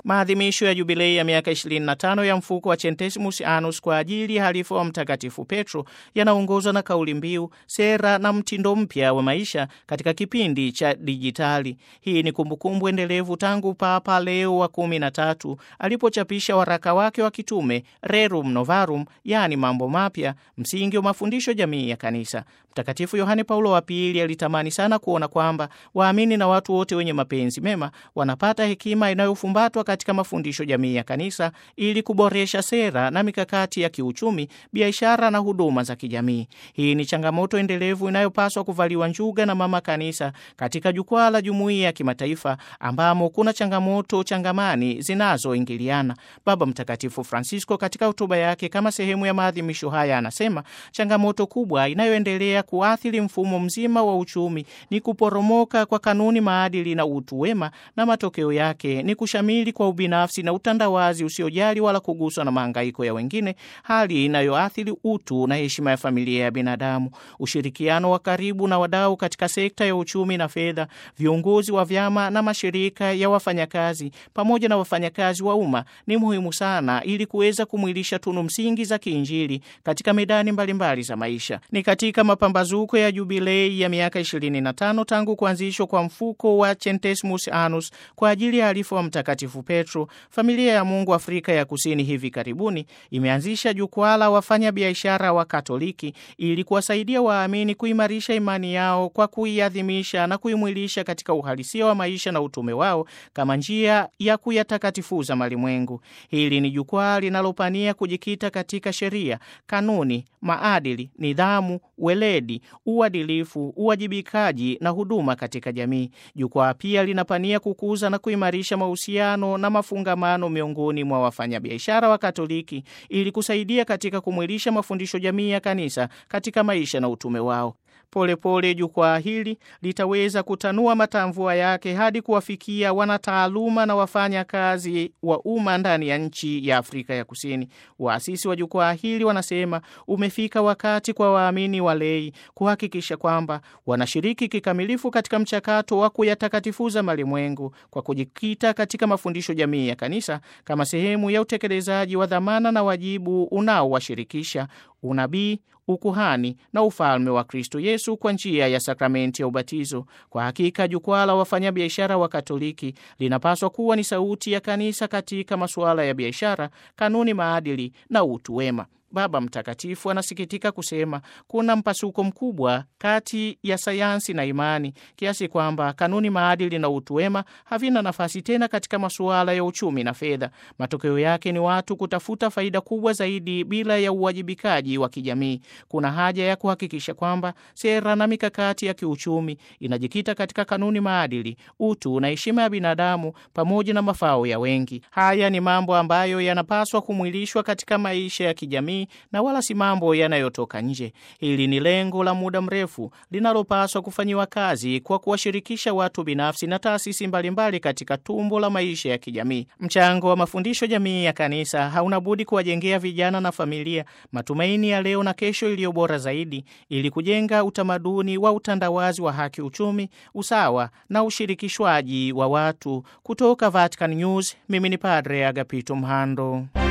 Maadhimisho ya jubilei ya miaka 25 ya mfuko wa Centesimus Annus kwa ajili ya halifa wa Mtakatifu Petro yanaongozwa na kauli mbiu sera na mtindo mpya wa maisha katika kipindi cha dijitali. Hii ni kumbukumbu endelevu tangu Papa Leo wa kumi na tatu alipochapisha waraka wake wa kitume Rerum Novarum, yaani mambo mapya, msingi wa mafundisho jamii ya Kanisa. Mtakatifu Yohane Paulo wa Pili alitamani sana kuona kwamba waamini na watu wote wenye mapenzi mema wanapata hekima inayofumbatwa katika mafundisho jamii ya Kanisa ili kuboresha sera na mikakati ya kiuchumi, biashara na huduma za kijamii. Hii ni changamoto endelevu inayopaswa kuvaliwa njuga na Mama Kanisa katika jukwaa la jumuiya ya kimataifa ambamo kuna changamoto changamani zinazoingiliana. Baba Mtakatifu Francisco katika hotuba yake kama sehemu ya maadhimisho haya anasema changamoto kubwa inayoendelea kuathiri mfumo mzima wa uchumi ni kuporomoka kwa kanuni, maadili na utu wema, na matokeo yake ni kushamili kwa ubinafsi na utandawazi usiojali wala kuguswa na mahangaiko ya wengine, hali inayoathiri utu na heshima ya familia ya binadamu. Ushirikiano wa karibu na wadau katika sekta ya uchumi na fedha, viongozi wa vyama na mashirika ya wafanyakazi pamoja na wafanyakazi wa umma ni muhimu sana ili kuweza kumwilisha tunu msingi za kiinjili katika medani mbalimbali mbali za maisha. Ni katika mapambazuko ya jubilei ya miaka 25 tangu kuanzishwa kwa mfuko wa Centesimus Annus kwa ajili ya halifa wa Mtakatifu Petro, familia ya Mungu Afrika ya Kusini hivi karibuni imeanzisha jukwaa la wafanya biashara wa Katoliki ili kuwasaidia waamini kuimarisha imani yao kwa kuiadhimisha na kuimwilisha katika uhalisia wa maisha na utume wao kama njia ya kuyatakatifuza malimwengu. Hili ni jukwaa linalopania kujikita katika sheria, kanuni, maadili, nidhamu, weledi, uadilifu, uwajibikaji na huduma katika jamii. Jukwaa pia linapania kukuza na kuimarisha mahusiano na mafungamano miongoni mwa wafanyabiashara wa Katoliki ili kusaidia katika kumwilisha mafundisho jamii ya kanisa katika maisha na utume wao. Polepole jukwaa hili litaweza kutanua matamvua yake hadi kuwafikia wanataaluma na wafanya kazi wa umma ndani ya nchi ya Afrika ya Kusini. Waasisi wa jukwaa hili wanasema umefika wakati kwa waamini walei kuhakikisha kwamba wanashiriki kikamilifu katika mchakato wa kuyatakatifuza malimwengu kwa kujikita katika mafundisho jamii ya kanisa kama sehemu ya utekelezaji wa dhamana na wajibu unaowashirikisha unabii, ukuhani na ufalme wa Kristo Yesu kwa njia ya sakramenti ya ubatizo. Kwa hakika jukwaa la wafanyabiashara wa Katoliki linapaswa kuwa ni sauti ya kanisa katika masuala ya biashara, kanuni, maadili na utu wema. Baba Mtakatifu anasikitika kusema kuna mpasuko mkubwa kati ya sayansi na imani kiasi kwamba kanuni, maadili na utu wema havina nafasi tena katika masuala ya uchumi na fedha. Matokeo yake ni watu kutafuta faida kubwa zaidi bila ya uwajibikaji wa kijamii. Kuna haja ya kuhakikisha kwamba sera na mikakati ya kiuchumi inajikita katika kanuni, maadili, utu na heshima ya binadamu pamoja na mafao ya wengi. Haya ni mambo ambayo yanapaswa kumwilishwa katika maisha ya kijamii na wala si mambo yanayotoka nje. Hili ni lengo la muda mrefu linalopaswa kufanyiwa kazi kwa kuwashirikisha watu binafsi na taasisi mbalimbali katika tumbo la maisha ya kijamii. Mchango wa mafundisho jamii ya kanisa hauna budi kuwajengea vijana na familia matumaini ya leo na kesho iliyo bora zaidi, ili kujenga utamaduni wa utandawazi wa haki, uchumi, usawa na ushirikishwaji wa watu. Kutoka Vatican News, mimi ni Padre Agapito Mhando.